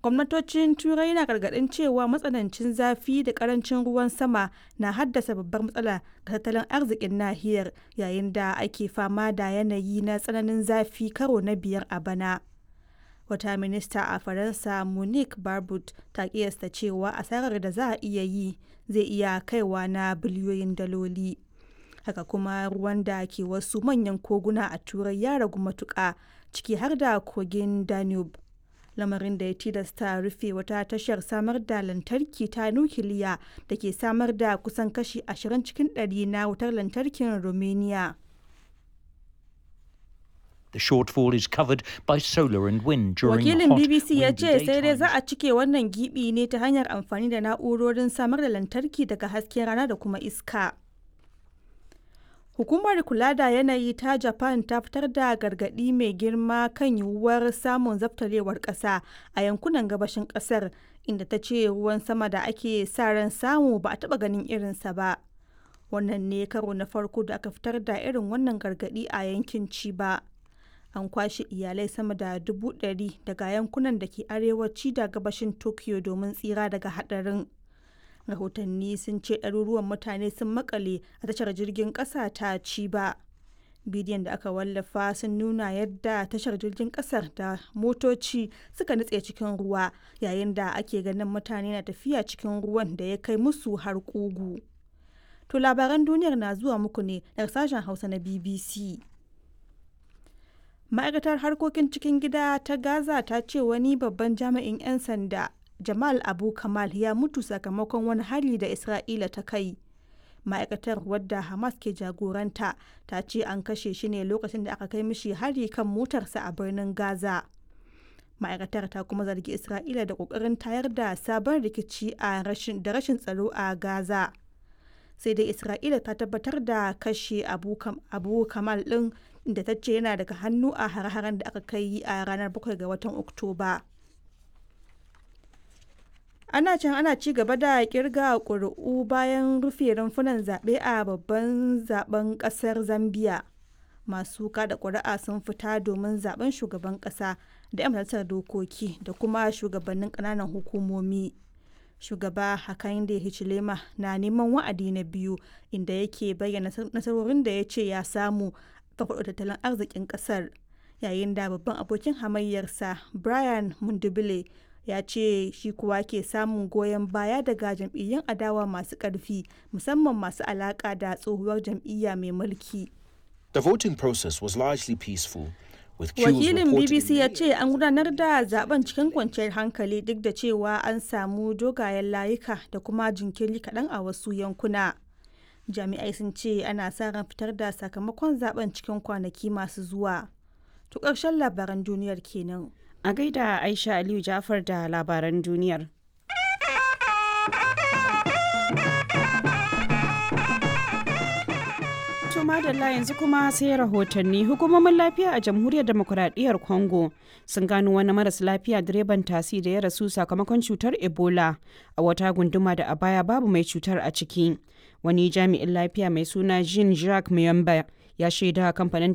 gwamnatocin turai na gargaɗin cewa matsanancin zafi da karancin ruwan sama na haddasa babbar matsala ga tattalin arzikin nahiyar yayin da ake fama da yanayi na tsananin zafi karo na biyar a bana wata minista a faransa monique barbut ta kiyasta cewa asarar da za a iya yi zai iya kaiwa na biliyoyin daloli haka kuma ruwan da ke wasu manyan koguna a turai ya ragu matuƙa ciki har da kogin danube lamarin da ya tilasta rufe wata tashar samar da lantarki ta nukiliya da ke samar da kusan kashi 20 cikin 100 na wutar lantarkin romania The shortfall is covered by solar and wind during wakilin hot, bbc ya windy ce sai dai za daytimes. a cike wannan gibi ne ta hanyar amfani da na'urorin samar da lantarki daga hasken rana da kuma iska Hukumar kula da yanayi ta Japan ta fitar da gargaɗi mai girma kan yiwuwar samun zaftarewar ƙasa a yankunan gabashin ƙasar inda ta ce ruwan sama da ake sa ran samu ba a taɓa ganin irinsa ba. Wannan ne karo na farko da aka fitar da irin wannan gargaɗi a yankin Chiba. An kwashe iyalai sama da dubu ɗari daga yankunan da ke arewaci da gabashin Tokyo domin tsira daga haɗarin. rahotanni sun ce ɗaruruwan mutane sun makale a tashar jirgin ƙasa ta ciba bidiyon da aka wallafa sun nuna yadda tashar jirgin ƙasar da motoci suka nutse cikin ruwa yayin da ake ganin mutane na tafiya cikin ruwan da ya kai musu har ƙugu to labaran duniyar na zuwa muku ne daga sashen hausa na bbc ma'aikatar harkokin cikin gida ta gaza ta ce wani babban jami'in 'yan sanda Jamal Abu Kamal ya mutu sakamakon wani hari da Isra'ila ta kai. Ma'aikatar wadda Hamas ke jagoranta ta ce an kashe shi ne lokacin da aka kai mishi hari kan motarsa a birnin Gaza. Ma'aikatar ta kuma zargi Isra'ila da ƙoƙarin tayar da sabon rikici a rashin da rashin tsaro a Gaza. Sai dai Isra'ila ta tabbatar da kashe Abu, Kam, Abu Kamal ɗin da ta ce yana daga hannu a har-haren da aka kai a ranar 7 ga watan Oktoba. ana can ana ci gaba da kirga ƙuri'u bayan rufe rumfunan zaɓe a babban zaben ƙasar zambia masu kada ƙuri'a sun fita domin zaben shugaban ƙasa da 'yan majalisar dokoki da kuma shugabannin ƙananan hukumomi shugaba hakainde hichilema na neman wa'adi na biyu inda yake bayyana nasarorin da ya ce ya samu farfaɗo tattalin arzikin ƙasar yayin da babban abokin hamayyarsa brian mundubile ya ce shi kuwa ke samun goyon baya daga jam'iyyun adawa masu ƙarfi musamman masu alaƙa da tsohuwar jam'iyya mai mulki. The voting process was largely peaceful. With queues Wakilin reported BBC in ya many ce an gudanar da zaben cikin kwanciyar hankali duk da cewa an samu dogayen layuka da kuma jinkiri kaɗan a wasu yankuna. Jami'ai sun ce ana sa ran fitar da sakamakon zaben cikin kwanaki masu zuwa. To ƙarshen labaran duniyar kenan. A gaida Aisha Aliyu Jafar da labaran duniyar. To madalla yanzu kuma sai rahotanni hukumomin lafiya a jamhuriyar demokuraɗiyyar Congo sun gano wani maras lafiya direban tasi da ya rasu sakamakon cutar Ebola a wata gunduma da a baya babu mai cutar a ciki. Wani jami'in lafiya mai suna Jean Jacques Muyamba ya shaida kamfanin